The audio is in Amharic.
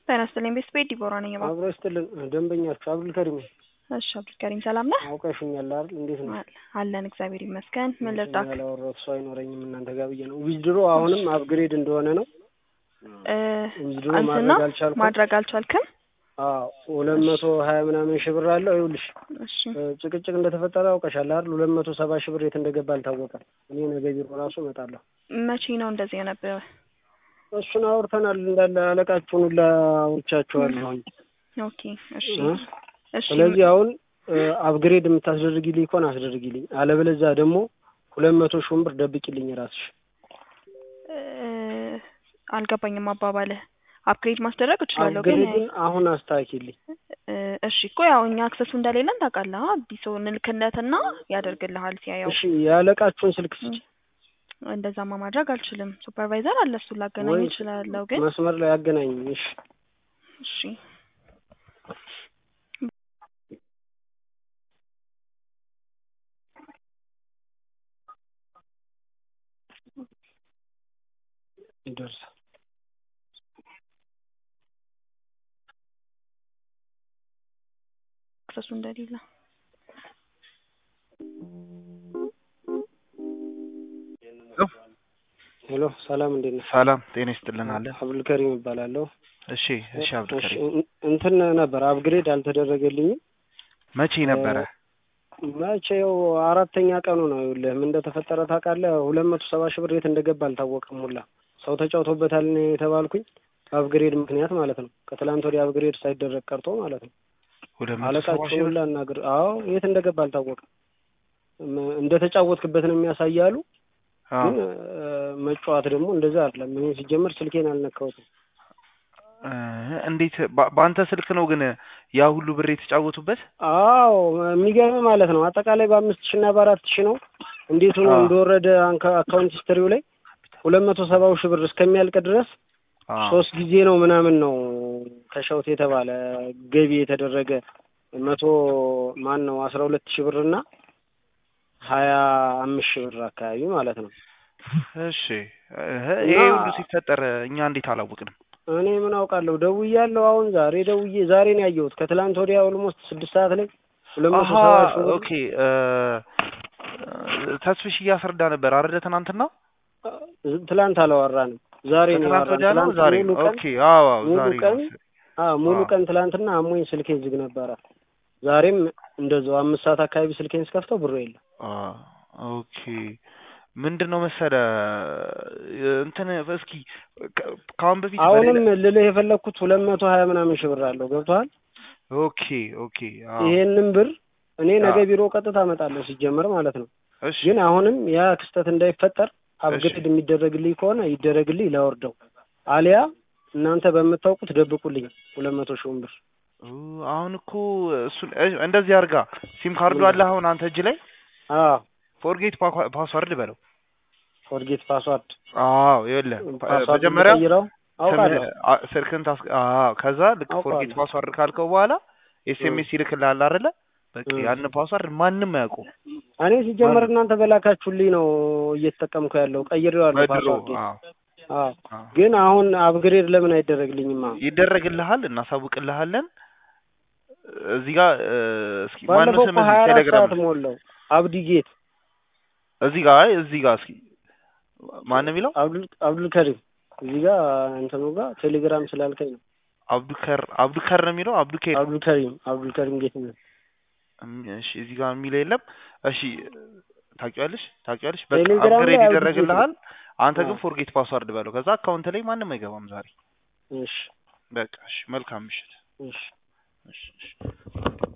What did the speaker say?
ጤና ይስጥልኝ ቤት ቤት ዲቦራ ነኝ። እባክህ አብሮ ይስጥልን ደንበኛችሁ አብዱልከሪም ነኝ። እሺ አብዱልከሪም ሰላም ነህ? አውቀሽኛል አይደል? እንዴት ነው? አለን እግዚአብሔር ይመስገን። ምን ልርዳክ? ያላወራሁት ሰው አይኖረኝም እናንተ ጋር ብዬ ነው። ዊዝድሮ አሁንም አፕግሬድ እንደሆነ ነው። እ ዊዝድሮ አንተና ማድረግ አልቻልኩም። ማድረግ አልቻልክም? አዎ ሁለት መቶ ሀያ ምናምን ሺህ ብር አለው። ይኸውልሽ እሺ እ ጭቅጭቅ እንደተፈጠረ አውቀሻል አይደል? ሁለት መቶ ሰባ ሺህ ብር የት እንደገባ አልታወቀም። እኔ ነገ ቢሮ ራሱ እመጣለሁ። መቼ ነው እንደዚህ የነበረ? እሱን አውርተናል። እንዳለ አለቃችሁን ሁላ አውርቻችኋለሁኝ። ኦኬ እሺ እ እሺ ስለዚህ አሁን አፕግሬድ የምታስደርጊልኝ ከሆነ አስደርጊልኝ፣ አለበለዚያ ደግሞ ሁለት መቶ ሺውን ብር ደብቂልኝ ራስሽ። እ አልገባኝም አባባልህ። አፕግሬድ ማስደረግ እችላለሁ ግን አፕግሬድን አሁን አስተካኪልኝ። እ እሺ እኮ ያው እኛ አክሰሱ እንደሌለን ታውቃለህ። አዲስ ሰው እንልክለትና ያደርግልሃል ሲያየው። እሺ የአለቃችሁን ስልክ ስጭ። እንደዛማ ማድረግ አልችልም። ሱፐርቫይዘር አለ፣ እሱን ላገናኝ ወይ እችላለሁ ግን መስመር ላይ አገናኝኝ። እሺ እሺ ይደርሳል። አክሰሱ እንደሌለ ሄሎ ሰላም፣ እንዴት ነህ? ሰላም ጤና ይስጥልን አለ። አብዱልከሪም እባላለሁ። እሺ እሺ እሺ አብዱልከሪም እን- እንትን ነበር አፕግሬድ አልተደረገልኝም። መቼ ነበረ? መቼው አራተኛ ቀኑ ነው። ይኸውልህ ምን እንደተፈጠረ ታውቃለህ? ሁለት መቶ ሰባ ሺህ ብር የት እንደገባ አልታወቀም። ሁላ ሰው ተጫውቶበታል ነው የተባልኩኝ። በአፕግሬድ ምክንያት ማለት ነው። ከትላንት ወዲያ አፕግሬድ ሳይደረግ ቀርቶ ማለት ነው። ወደ መቶ ሰባ ሺህ አለቃችሁን ብር ሁላ እናግር። አዎ የት እንደገባ አልታወቀም። ም- እንደተጫወትክበት ነው የሚያሳያሉ። አዎ። ግን እ፣ መጫወት ደግሞ እንደዛ አይደለም። እኔ ሲጀመር ስልኬን አልነካሁትም። እ እንዴት በ- በአንተ ስልክ ነው ግን ያ ሁሉ ብር የተጫወቱበት? አዎ የሚገርም ማለት ነው። አጠቃላይ በአምስት ሺህ እና በአራት ሺህ ነው። እንዴት ሆኖ አዎ። እንደወረደ አንካ- አካውንት ሂስትሪው ላይ ሁለት መቶ ሰባው ሺህ ብር እስከሚያልቅ ድረስ አዎ። ሶስት ጊዜ ነው ምናምን ነው ከሸውት የተባለ ገቢ የተደረገ መቶ ማን ነው አስራ ሁለት ሺህ ብር እና ሀያ አምስት ሺህ ብር አካባቢ ማለት ነው። እሺ እህ ይሄ እና- ሁሉ ሲፈጠር እኛ እንዴት አላወቅንም? እኔ ምን አውቃለሁ ደውያለሁ። አሁን ዛሬ ደውዬ ዛሬ ነው ያየሁት ከትላንት ወዲያ ኦልሞስት ስድስት ሰዓት ላይ ሁለት መቶ አሀ ሰባ ሺህ ብር ኦኬ እ ተስፍሽ እያስረዳ ነበር አይደለ? ትናንትና ትላንት አላወራንም። ዛሬ ነው ከትናንት ያወራን። ወዲያ ነው ትላንት ዛሬ ሙሉ ቀን ኦኬ አዎ አዎ ሙሉ ዛሬ ቀን ነው። አዎ ሙሉ አዎ። ቀን ትላንትና አሞኝ ስልኬ ዝግ ነበረ። ዛሬም እንደዛው አምስት ሰዓት አካባቢ ስልኬን ስከፍተው ብሩ የለም። አ ኦኬ ምንድን ነው መሰለ እንትን እስኪ ከ- ከአሁን በፊት አሁንም በሌላ ልልህ የፈለግኩት ሁለት መቶ ሀያ ምናምን ሺህ ብር አለው ገብቶሃል? ኦኬ ኦኬ አዎ ይሄንን ብር እኔ ነገ አዎ። ቢሮ ቀጥታ እመጣለሁ ሲጀመር ማለት ነው። እሺ ግን አሁንም ያ ክስተት እንዳይፈጠር እሺ አፕግሬድ የሚደረግልኝ ከሆነ ይደረግልኝ ላወርደው፣ አሊያ እናንተ በምታውቁት ደብቁልኝ ሁለት መቶ ሺውን ብር ኡ፣ አሁን እኮ እሱን እሺ፣ እንደዚህ አድርጋ ሲም ካርዱ አለ አሁን አንተ እጅ ላይ አዎ ፎርጌት ፓስዋርድ በለው ፎርጌት ፓስዋርድ አዎ ይኸውልህ ፓስዋርድ መጀመሪያ ቀይረው አውቃለሁ ስም- አ- ስልክህን ታስ አዎ ከዛ ልክ ፎርጌት አውቃለሁ ፓስዋርድ ካልከው በኋላ ኤስኤምኤስ ይልክልሃል አይደለ በቃ እ። ያን ፓስዋርድ ማንም አያውቁም እኔ ሲጀመር ማንም እናንተ በላካችሁልኝ ነው እየተጠቀምኩ ያለው ቀይሬዋለሁ በድሮ ፓስዋርድ አዎ አዎ አዎ ግን አሁን አፕግሬድ ለምን አይደረግልኝም አሁን ይደረግልሃል እናሳውቅልሃለን እዚህ ጋር እ፣ እስኪ ማነው ባለፈው እኮ ስም ሀያ እዚህ አራት ቴሌግራም ሰዓት ሞላው አብዲ ጌት እዚህ ጋር አይ እዚህ ጋር እስኪ ማን የሚለው አብዱል አብዱል ከሪም እዚህ ጋር እንትኑ ጋር ቴሌግራም ስላልከኝ ነው አብዱከር አብዱከር ነው የሚለው አብዱኬር አብዱል ከሪም አብዱል ከሪም ጌት ነው እም፣ እሺ እዚህ ጋር የሚለው የለም እሺ ታውቂዋለሽ ታውቂዋለሽ በቃ ቴሌግራም ላይ አፕግሬድ አብዲ ጌት ነው ይደረግልሃል አንተ አዎ ግን ፎርጌት ፓስዋርድ በለው ከዛ አካውንት ላይ ማንም አይገባም ዛሬ እሺ በቃ እሺ መልካም ምሽት እሺ እሺ እሺ